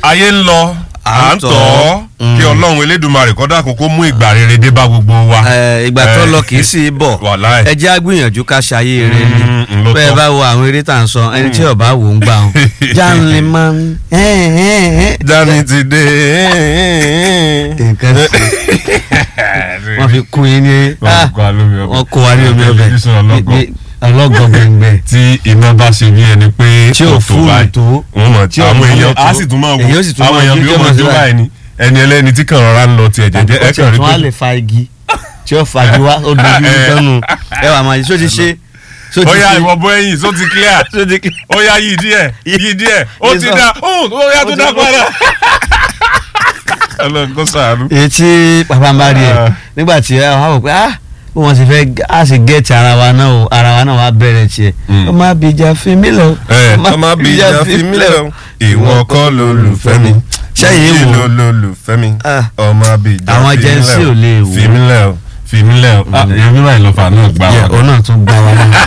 ayé ń lọ à ń tọ́ kí ọlọ́run elédùnmarè kọ́ dákun kó mú ìgbà rere dé bá gbogbo wa. Ẹ, ìgbà tó lọ kì í sì bọ̀ Wàláì. ẹ jẹ́ àgbìyànjú ká ṣayé rẹ ni Mm, mm, ló bẹ́ẹ̀ tọ́. bá wo àwọn eré tá à ń sọ ẹni tí ọba wò ń gbà wọn. jáàmù máa ń dání ti dé. nǹkan sí wọ́n fi kún yín ní Wọ́n kó wa lómi ọbẹ̀. wọ́n kó wa ní omi ọbẹ̀ Tẹlifíṣàn ọlọ́gọ̀. Ní- ọlọ́gọ̀ gbẹ̀ngbẹ̀ tí iná bá ṣe bí ẹni pé Tí ò kò fúlù báyìí, tó. wọ́n mọ̀ Tí ò àwọn mọ́lẹ̀ èèyàn tó. á sì tún máa wo Èyí ó sì tún àwọn máa èèyàn jó bí ó jẹ́ mọ̀ mọ̀ jó síra. báyìí ni ẹni ẹlẹ́ni tí kàn rọra ń lọ tiẹ̀ jẹ́jẹ́ ẹ kàn rí tí wọ́n á pé lè fa igi tí ó fagi wá ó dojú ní tọ́nu ẹ wà máa yí só ti ṣe só ti ó yá ṣe ìwọ bọ ẹ̀yìn só ti clear só ti kí. ó yá yí díẹ̀ yí díẹ̀ ó Yí ti sọ. dá ó ó yá tó Ó ti dá dá. padà. Ọlọ́run kó ṣàánú. èyí tí pàpà ń bá rí ẹ Ah. nígbà tí ẹ wá wò pé ah bí wọ́n ti fẹ́ á sì gẹ̀ẹ́tì ara wa náà o ara wa náà wá bẹ̀rẹ̀ tiẹ̀ Mm. ọmọ abìjà fi mí lọ. ẹ ọmọ abiyá fi mí lẹ o ìwọ kọ́ lolùfẹ́ mi Sẹ́yìn èyí wò. ló lolùfẹ́ mi Ah. ọmọ abiyá Àwọn fi mí agency lẹ̀ o. ò lè wò. fi mí lẹ o fi mí lẹ o èmi báyìí lọ́fà náà gbà yẹ wá. òun náà tún gbá wa lápá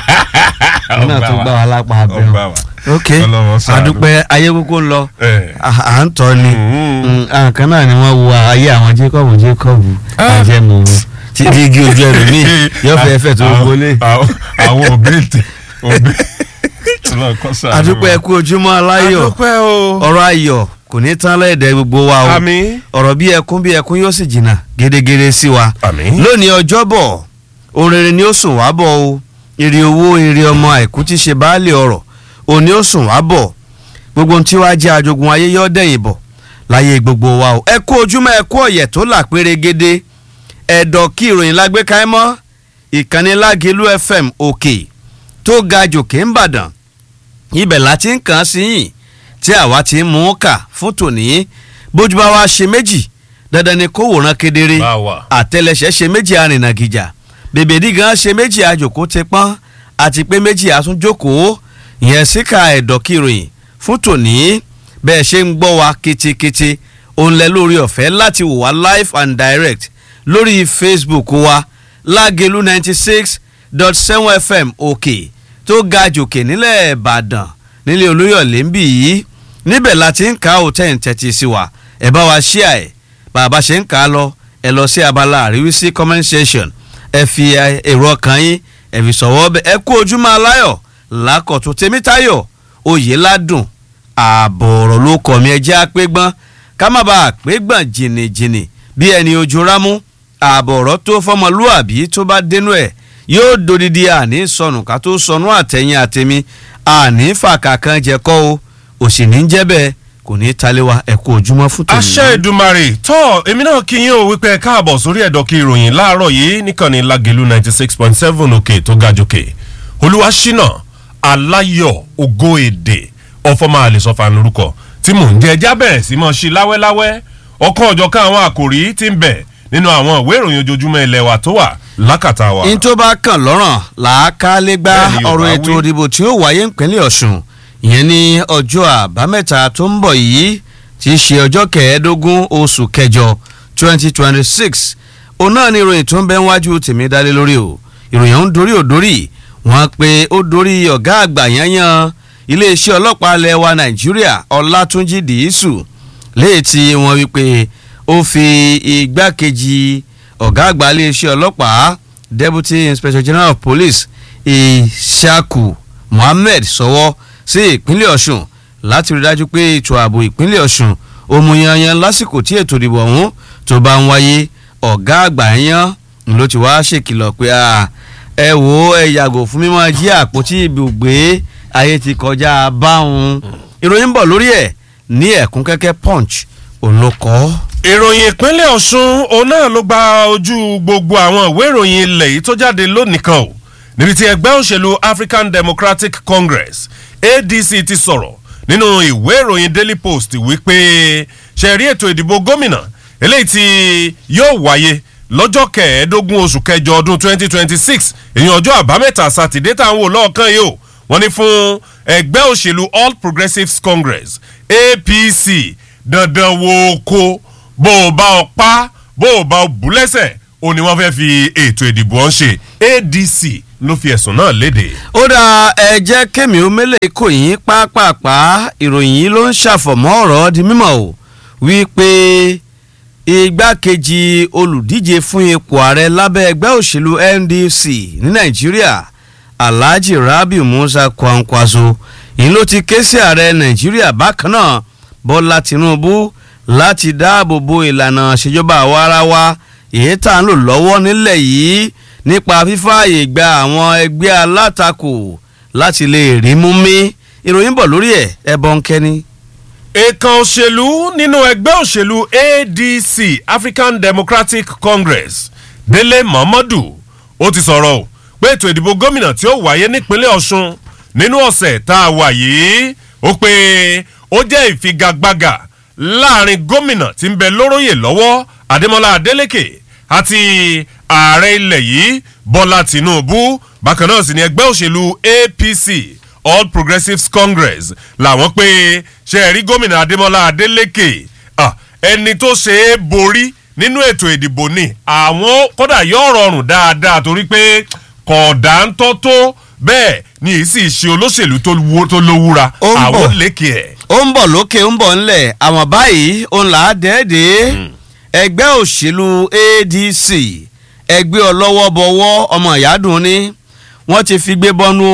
òun náà Ó gbà tún wá. gbá wa lápá Ó abẹ́rẹ́ gbà wá. ok Ọlọ́run ṣàánú. àdúpẹ́ ayé kúkú ń lọ Ẹ. à à ń tọ́ ni Mm. Mm, àwọn kan náà ni wọ́n wo ayé àwọn Jacob Jacob Ah. àjẹmọ́ tí dígí ojú ẹ̀rù mi yóò fẹ́ fẹ́ tó Àwọn- wọlé. àwọn àwọn òbí tè òbí Ọlọ́run kó ṣàánú wa. àdúpẹ́ kú ojúmọ́ aláyọ̀ àdúpẹ́ o. ọ̀rọ̀ ayọ̀ kò ní tán lẹ́ẹ̀dẹ̀ gbogbo wa o àmín. ọ̀rọ̀ bí ẹkún bí ẹkún yóò sì jìnnà gédégédé sí wa àmín. lónìí ọjọ́bọ̀ ohun rere ni ó sùn wá bọ̀ o èrè owó èrè ọmọ àìkú tí ṣe baálé ọ̀rọ̀ òní ó sùn wá bọ̀ gbogbo ohun tí wàá jẹ́ ajogun ayé yọ́ dẹ̀yìn bọ̀ láyé gbogbo wa o ẹ kú ojúmọ́ ẹ kú ọ̀yẹ̀ tó là pérégedé ẹ̀dọ̀ kí ìròyìn lágbèéká ẹ mọ́ ìkànnì lágẹ̀lú fm òkè tó ga jòkè ń bàdàn ibẹ̀ láti ń kàn án sí yìn tí àwa ti ń mú un kà fún tòní bójú bá wa ṣe méjì dandan ni kó wòran kedere Bá wà. àtẹlẹsẹ̀ ṣe méjì arìnàgìjà bèbèdí gan ṣe méjì àjòkó ti pọ́n àti pé méjì àtúnjókòó ìyẹn síkà ẹ̀dọ̀ kìròyìn fún tòní bẹ́ẹ̀ ṣe ń gbọ́ wa ketekete òun lẹ lórí ọ̀fẹ́ láti wò wá live and direct lórí facebook wa lágelu ninety six dot seven fm òkè tó ga jòkè nílẹ̀ ìbàdàn nílẹ̀ olóyọ̀lé ń bì yìí níbẹ̀ la ti ń ka òtẹ́ ìtẹ́tí sí wa ẹ̀ bá wa ṣíà ẹ̀ bàbá ṣe ń kà á lọ ẹ lọ sí abala àríwísí comment section ẹ fi ẹ, èrò ọkàn yín ẹ fi sọ̀wọ́ bẹ ẹ kú ojúmọ́ aláyọ̀ lákọ̀tún tèmítayọ̀ oyè ládùn ààbọ̀ ọ̀rọ̀ ló kọ̀ mí ẹjẹ́ àpégbọ́n ká má bàa àpégbọ́n jìnnìjìnnì bí ẹni ojú rámú ààbọ̀ ọ̀rọ̀ tó fọmọlúàbí tó bá dénú ẹ̀ yóò dodidi àní sọnù ká tó sọnù àtẹ̀yìn àtẹ̀mí àní fàkà kan jẹ́kọ́ o òsì ní jẹ́ bẹ́ẹ̀ kò ní í taléwa ẹ kú ojúmọ́ fún tòun. àṣẹ ìdùmarè tọ́ èmi náà kí yín o wípé ẹ káàbọ̀ sórí ẹ̀dọ̀ kí ìròyìn láàárọ̀ yìí nìkànnì lágẹ̀lú ninety six point seven òkè tó ga jòkè olúwaṣínà aláyọ̀ ògo èdè ọfọmọ àlèsọfà lórúkọ tí mò ń jẹ ẹjá bẹ̀rẹ̀ sí mọ́ sí láwẹ́láwẹ́ ọkàn ọ̀jọ̀kan àwọn àkòrí tí ń bẹ nínú àwọn ìwé ìròyìn ojoojúmọ́ ilẹ̀ wa tó wà lákàtà wa. in tó bá kàn lọ́rùn làákàlẹ́gbá Bẹ́ẹ̀ ni Yorùbá ọ̀rọ̀ wí. ètò ìdìbò tí ó wáyé ìpínlẹ̀ ọ̀ṣun ìyẹn ní ọjọ́ àbámẹ́ta tó ń bọ̀ yìí tí í ṣe ọjọ́ kẹẹ̀ẹ́dógún oṣù kẹjọ twenty twenty six òun náà ni ìròyìn tó ń bẹ wájú tèmi dálé lórí o ìròyìn ọ̀hún dorí ò dórí wọ́n pe ó dorí ọ̀gá àgbà yanyan iléeṣẹ́ ọlọ́pàá ilẹ̀ wa nàìjíríà ọlátúnjì dìísù léyìí tí wọ́n wí pé ó fi igbákejì ọ̀gá àgbà iléeṣẹ́ ọlọ́pàá deputy inspector general of police ishaku mohammed sọwọ́ sí ìpínlẹ̀ ọ̀ṣun láti rí dájú pé ètò ààbò ìpínlẹ̀ ọ̀ṣun òmùyanyan lásìkò tí ètò ìdìbò ọ̀hún tó bá ń wáyé ọ̀gá àgbà yan ló ti wá ṣèkìlọ̀ pé "Ah, ẹ wò ó ẹ yàgò fún mímọ́ jí àpótí ibùgbé ayé ti kọjá báwọn ìròyìn ń bọ̀ lórí ẹ̀ ní ẹ̀kún kẹ́kẹ́ punch òun ló kọ́ ọ́. ìròyìn ìpínlẹ̀ ọ̀ṣun òun náà ló gba ojú gbogbo àwọn ìwé ìròyìn ilẹ̀ yìí tó jáde lónìí kan o níbi tí ẹgbẹ́ òṣèlú african democratic congress adc ti sọ̀rọ̀ nínú ìwé ìròyìn daily post wípé ṣẹ̀rí ètò ìdìbò gómìnà eléyìí tí yóò wáyé lọ́jọ́ kẹẹ̀ẹ́dógún oṣù kẹjọ ọdún 2026 èyàn ọjọ́ àbámẹ́ta sátidé tá à ń wò lọ́ọ̀kan yìí o wọ́n ní fún ẹgbẹ́ òṣèlú all progressives congress apc dandan wo ko bó o bá ọ pa bó o bá ọ bú lẹ́sẹ̀ o ní wọ́n fẹ́ fi ètò ìdìbò ọ̀hún ṣe adc ló fi ẹ̀sùn náà léde. ó dá ẹ jẹ́ kémi omele kò yín pápápá ìròyìn yìí ló ń ṣàfọ̀mọ́ ọ̀rọ̀ di mímọ̀ o wípé igbákejì olùdíje fún ipò ààrẹ lábẹ́ ẹgbẹ́ òṣèlú ndc ní nàìjíríà alhaji rabiu musa kwankwaso yìí ló ti ké sí ààrẹ nàìjíríà bákan náà bọ́lá tinubu láti dáàbò bo ìlànà ìṣèjọba àwarawa èyí tá à ń lò lọ́wọ́ nílẹ̀ yìí nípa fífààyè gba àwọn ẹgbẹ́ alátakò láti lè rí mú mi ìròyìn bọ̀ lórí ẹ̀ ẹ̀bọ̀n kẹ́ni. èèkàn òṣèlú nínú ẹgbẹ́ òṣèlú adc african democratic congress délé mohammadu ó ti sọ̀rọ̀ o pé ètò ìdìbò gómìnà tí ó wáyé nípínlẹ̀ ọ̀ṣun nínú ọ̀sẹ̀ tá a wà yìí ó pé ó jẹ́ ìfigagbága láàrin gómìnà tí ń bẹ lóróyè lọ́wọ́ adémọlá adélèké àti ààrẹ ilẹ̀ yìí bọ́lá tìǹbù bákan náà sì ni ẹgbẹ́ òṣèlú apc all progressives congress làwọn pé ṣe ẹ̀rí gómìnà adémọlá adélèké ẹni tó ṣe é borí nínú ètò ìdìbò ni àwọn kódà yóò rọrùn dáadáa torí pé kọ̀ọ̀dà ń tọ́ tó bẹ́ẹ̀ ni èyí sì ṣe olóṣèlú tó lówúra àwọn lékè ẹ̀. ó ń bọ̀ lókè ń bọ̀ ńlẹ̀ àwọn báyìí òun là á dẹ́ẹ̀dẹ́ ẹgbẹ́ òṣèlú adc ẹgbẹ́ ọlọ́wọ́ bọ̀wọ́ ọmọ ìyádùn ni wọ́n ti fi gbé bọ́nú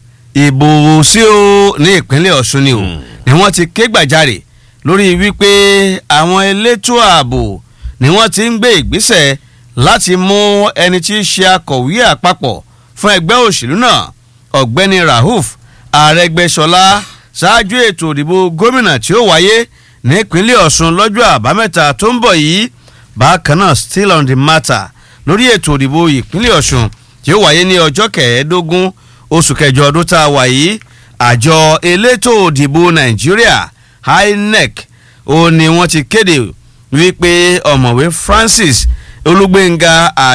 ìbò sí o ní ìpínlẹ̀ ọ̀ṣun ni o ni wọ́n ti ké gbàjarè lórí wípé àwọn elétò ààbò ni wọ́n ti ń gbé ìgbésẹ̀ láti mú ẹni tí í ṣe akọ̀wé àpapọ̀ fún ẹgbẹ́ òṣèlú náà ọ̀gbẹ́ni rahuf àrẹgbẹ́sọlá ṣáájú ètò ìdìbò gómìnà tí ó wáyé nípínlẹ̀ ọ̀ṣun lọ́jọ́ àbámẹ́ta tó ń bọ̀ yìí bákan náà still on the matter lórí ètò ìdìbò ìpínlẹ̀ ọ̀ṣun tí ó wáyé ní ọjọ́ kẹẹ̀ẹ́dógún oṣù kẹjọ ọdún tá a wà yìí àjọ elétò ìdìbò nàìjíríà inec ó ní wọ́n ti kéde wípé ọ̀mọ̀wé francis olúgbénga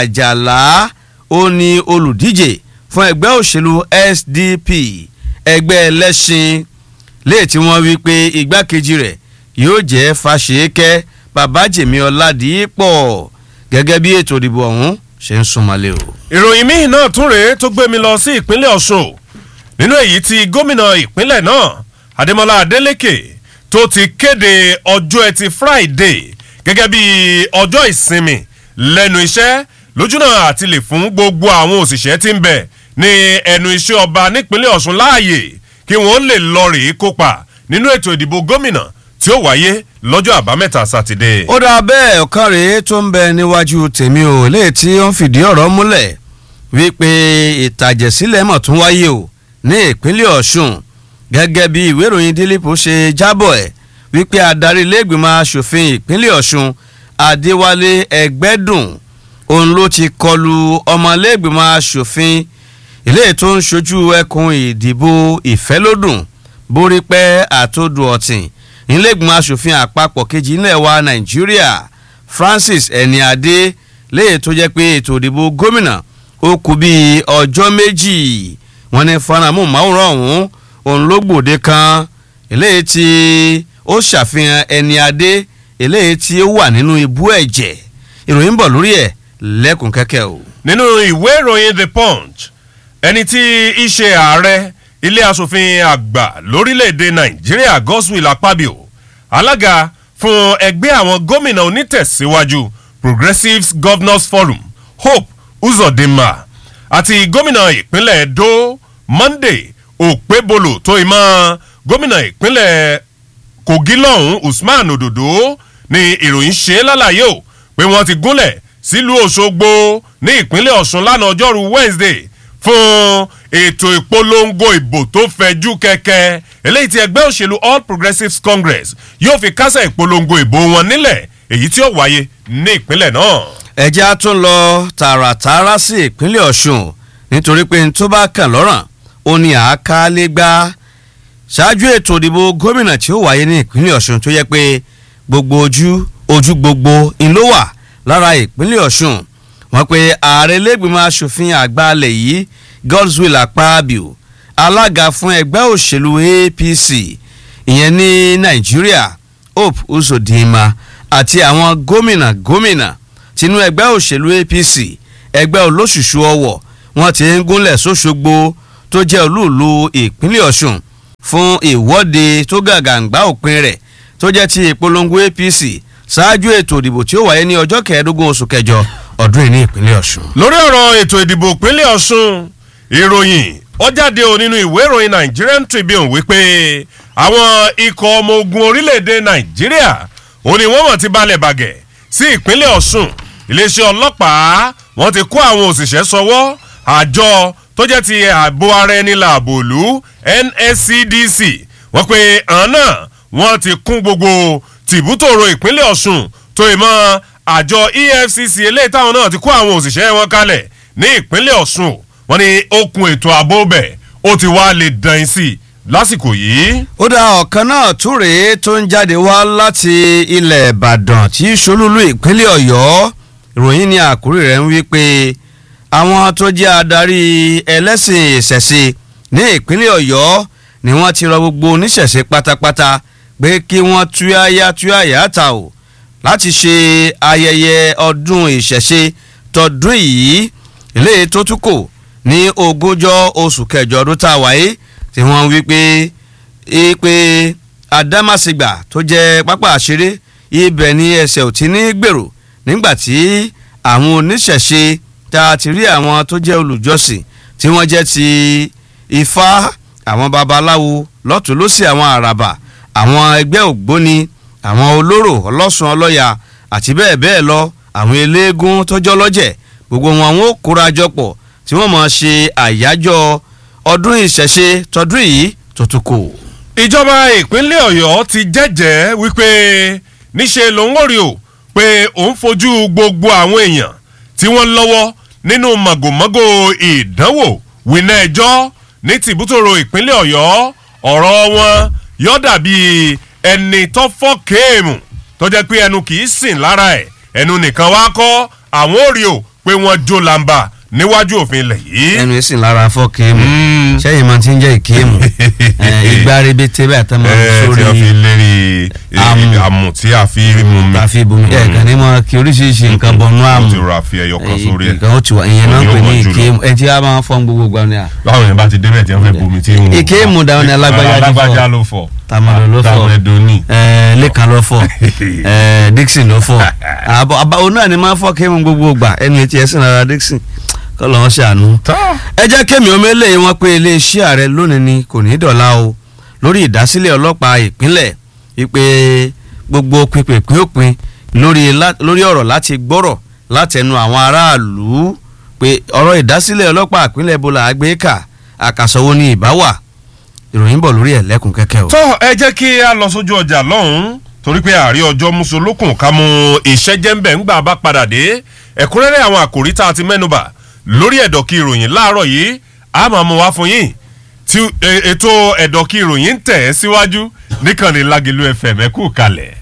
àjàlá ó ní olùdíje fún ẹgbẹ́ òṣèlú sdp ẹgbẹ́ ẹlẹ́sìn léè tí wọ́n wí pé igbákejì rẹ̀ yóò jẹ́ fàṣẹ́kẹ́ babájèmí ọ̀làdìpọ̀ gẹ́gẹ́ bí ètò ìdìbò ọ̀hún ṣe ń súnmọ́lé o. ìròyìn míì náà tún rèé tó gbé mi lọ sí ìpínlẹ̀ ọ̀ṣun nínú èyí tí gómìnà ìpínlẹ̀ náà adémọlá adélèké tó ti kéde ọjọ́ ẹtì friday gẹ́gẹ́ bí ọjọ́ ìsinmi lẹ́nu iṣẹ́ lójúnà àti lè fún gbogbo àwọn òṣìṣẹ́ tí ń bẹ̀ ní ẹnu iṣẹ́ ọba nípínlẹ̀ ọ̀ṣun láàyè kí wọ́n lè lọ rèé kópa nínú ètò ìdìbò gómìnà tí ó wáyé lọ́jọ́ àbámẹ́ta sátidé. ó dáa bẹ́ẹ̀ ọ̀kan rèé tó ń bẹ níwájú tèmi ò léè tí ó ń fìdí ọ̀rọ̀ múlẹ̀ wípé ìtàjẹ̀sílẹ̀ mọ̀ tún wáyé o ní ìpínlẹ̀ ọ̀ṣun gẹ́gẹ́ bí ìwé ìròyìn dílípù ṣe jábọ̀ ẹ̀ wípé adarí iléègbìmọ̀ asòfin ìpínlẹ̀ ọ̀ṣun adéwálé ẹgbẹ́dùn òun ló ti kọlu ọmọléègbìmọ̀ asòfin ilé tó ń ṣojú ẹkùn ìdìbò ìfẹ́lódùn borípẹ́ àtòdù ọ̀tìn iléègbìmọ̀ asòfin àpapọ̀ kejì ilẹ̀ wa nàìjíríà francis ẹniadé léyìí tó jẹ́ pé ètò ìdìbò gómìnà ó kù bíi ọjọ́ méjì wọn ní fanamu máwòrán ọ̀hún òun ló gbòde kan eléyìí tí ó ṣàfihàn ẹniadé eléyìí tí ó wà nínú ibú ẹ̀jẹ̀ ìròyìn bọ̀ lórí ẹ̀ lẹ́kùn kẹ́kẹ́ o. nínú ìwé ìròyìn the punch ẹni tí í ṣe ààrẹ ilé asòfin àgbà lórílẹ̀‐èdè nàìjíríà godswill akpabio alága fún ẹgbẹ́ àwọn gómìnà onítẹ̀síwájú progressives governors forum hope uzodinma àti gómìnà ìpínlẹ̀ edo monday òpébolo tó ìmọ̀ gómìnà ìpínlẹ̀ kogi lọ́hún usman ododo ni ìròyìn ṣe lálàyé o pé wọ́n ti gúnlẹ̀ sílùú òṣogbo ní ìpínlẹ̀ ọ̀sùn lánàá ọjọ́rú wednesday fún ètò ìpolongo ìbò tó fẹjú kẹ̀kẹ́ eléyìí tí ẹgbẹ́ òṣèlú all progressives congress yóò fi kásẹ̀ ìpolongo ìbò wọn nílẹ̀ èyí tí ó wáyé ní ìpínlẹ̀ náà. ẹjẹ́ á tún lọ tààràtààrà sí ìpínlẹ̀ ọ̀ṣun nítorí pé n tó bá kàn lọ́rùn ó ní àákálé gbá ṣáájú ètò ìdìbò gómìnà tí ó wáyé ní ìpínlẹ̀ ọ̀ṣun tó yẹ pé gbogbo ojú ojú gbogbo ń ló wà lára ìpínlẹ̀ ọ̀ṣun wọ́n pe ààrẹ lẹ́gbìmọ̀ asòfin àgbà alẹ̀ yìí godswill akpabio alága fún ẹgbẹ́ òṣèlú apc ìyẹn ní nàìjíríà hope uzodinma àti àwọn gómìnà gómìnà tinú ẹgbẹ́ òṣèlú apc ẹgbẹ́ olóṣùṣù ọwọ̀ wọ́n ti ń gúnlẹ̀ sóṣogbo tó jẹ́ olúùlú ìpínlẹ̀ ọ̀ṣun fún ìwọ́de tó gàgàǹgbá òpin rẹ̀ tó jẹ́ ti ìpolongo apc ṣáájú ètò ìdìbò tí ó wáyé ní ọjọ́ kẹẹ̀ẹ́dógún oṣù kẹjọ ọdún yìí ní ìpínlẹ̀ ọ̀ṣun. lórí ọ̀rọ̀ ètò ìdìbò ìpínlẹ̀ ọ̀ṣun ìròyìn ó jáde ò nínú ìwé ìròyìn nigerian tribune wípé àwọn ikọ̀ ọmọ ogun orílẹ̀-èdè nàìjíríà ò ní wọ́n mọ̀ ti balẹ̀ bàgẹ́ sí ìpínlẹ̀ ọ̀ṣun iléeṣẹ́ ọlọ́pàá wọ́n ti kó àwọn òṣìṣẹ́ sọwọ́ àjọ tó jẹ́ ti ààbò ara ẹni làbò ìlú nscdc wọ́n pe àwọn náà wọ́n ti kún gbogbo tìbútòrò ìpínlẹ̀ ọ̀ṣun tó ìmọ̀ àjọ efcc eléyìí táwọn náà ti kó àwọn òṣìṣẹ́ wọn kalẹ̀ ní ìpínlẹ̀ ọ̀ṣun wọ́n ní okùn ètò ààbò bẹ̀ ó ti wá lè dàn sí i lásìkò yìí. ó dá ọ̀kan náà tún rèé tó ń jáde wá láti ilẹ̀ ìbàdàn tí solúlú ìpínlẹ̀ ọ̀yọ́ ìròyìn ní àkórí rẹ̀ ń wí pé àwọn tó jẹ́ adarí ẹlẹ́sìn ìṣẹ̀ṣe ní ìpínlẹ̀ ọ̀yọ́ ni wọ́n ti rọ gbogbo oníṣẹ̀ṣe pátápátá pé kí wọ́n túyáyá túyáyá ta o láti ṣe ayẹyẹ ọdún ìṣẹ̀ṣe tọdún yìí eléyìí tó tún kò ní ogúnjọ́ oṣù kẹjọ ọdún tá a wáyé tí wọ́n wí pé pé adámàsìgbà tó jẹ́ pápá àṣeré ibẹ̀ ni ẹsẹ̀ ò ti ní gbèrò nígbà tí àwọn oníṣẹ̀ṣe tá a ti rí àwọn tó jẹ́ olùjọ́sìn tí wọ́n jẹ́ ti ifá àwọn babaláwo lọ́tún lọ́sí àwọn àràbà àwọn ẹgbẹ́ ògbóni àwọn olóró ọlọ́sùn ọlọ́yà àti bẹ́ẹ̀ bẹ́ẹ̀ lọ àwọn eléégún tọ́jọ́ lọ́jẹ̀ gbogbo wọn wọn ó kóra jọ pọ̀ tí wọ́n máa ṣe àyájọ́ ọdún ìṣẹ̀ṣe tọdún yìí tó tún kù. ìjọba ìpínlẹ̀ ọ̀yọ́ ti jẹ́jẹ́ wípé níṣe lòun ò rí o pé òun fojú gbogbo àwọn èèyàn tí wọ́n lọ́wọ́ nínú màgòmágó ìdánwò wìnà ẹjọ́ ní tìbútòrò ìpínlẹ̀ ọ̀yọ́ ọ̀rọ̀ wọn yọ dàbí ẹni tó fọ́ kéèmù tó jẹ́ pé ẹnu kì í sìn lára ẹ̀ ẹnu nìkan wá kọ́ àwọn ò rí o pé wọ́n jó làǹbà níwájú òfin ilẹ̀ yìí. ẹnu yìí sì lára fọ́ kéèmù sẹ́yìn máa ti ń jẹ́ ìkéèmù ìgbà rebete bẹ́ẹ̀ tẹ́ máa ẹ sórí tí a fi lérí Àmù. àmù tí a fi mú mi. àfi ibùmí ẹ̀ kàn ní mọ kí oríṣiríṣi nǹkan bọnú àmù ó ti rà fi ẹyọ kan sórí ẹ. nǹkan ó ti wà ìyẹn náà ń pè ní Yóò wọ́n jùlọ. ìkéèmù ẹ ti á máa fọ́n gbogbo gbà ní à. báwọn yẹn bá ti débẹ̀ tí wọ́n fẹ́ bomi tí wọ́n. Ìkéèmù dáwọn ni alágbájá ti fọ́. alágbájá ló fọ. tamale ló fọ tàmẹ̀dò ní. ẹ lẹ́kan ló fọ ẹ dixon ló fọ àbọ̀ àbá òun náà ni máa fọ́ kéèmù gbogbo gbà ẹnu etí ẹ̀ sìn lára dixon kọ́ lọ́wọ́ ṣàánú. ẹ jẹ́ kémi omele wọn pé iléeṣẹ́ ààrẹ lónìí ni kò ní dọ̀la o lórí ìdásílẹ̀ ọlọ́pàá ìpínlẹ̀ wípé gbogbo pínpín òpin lórí lá- lórí ọ̀rọ̀ láti gbọ́rọ̀ látẹnu àwọn aráàlú pé ọ̀rọ̀ ìdásílẹ̀ ọlọ́pàá ìpínlẹ̀ bọ́lá àgbékà àkàsọ̀wọ́ ní ìbáwà ìròyìn bọ̀ lórí ẹ̀ lẹ́kùn kẹ́kẹ́ o. tó ẹ jẹ́ kí a lọ sójú ọjà lọ́hùn-ún torí pé àárẹ̀ ọjọ́ musolókun ká mú iṣẹ́ jẹ́ńbẹ̀ ńgbà bá padà dé ẹ̀kúnrẹ́rẹ́ àwọn àkòrí tá a ti mẹ́nuba lórí ẹ̀dọ̀kí ìròyìn láàárọ̀ yìí a máa mú wá fún yín tí e- ètò ẹ̀dọ̀kí ìròyìn ń tẹ̀ ẹ́ síwájú níkànnì lágẹ̀lú fm ẹ kú kalẹ̀.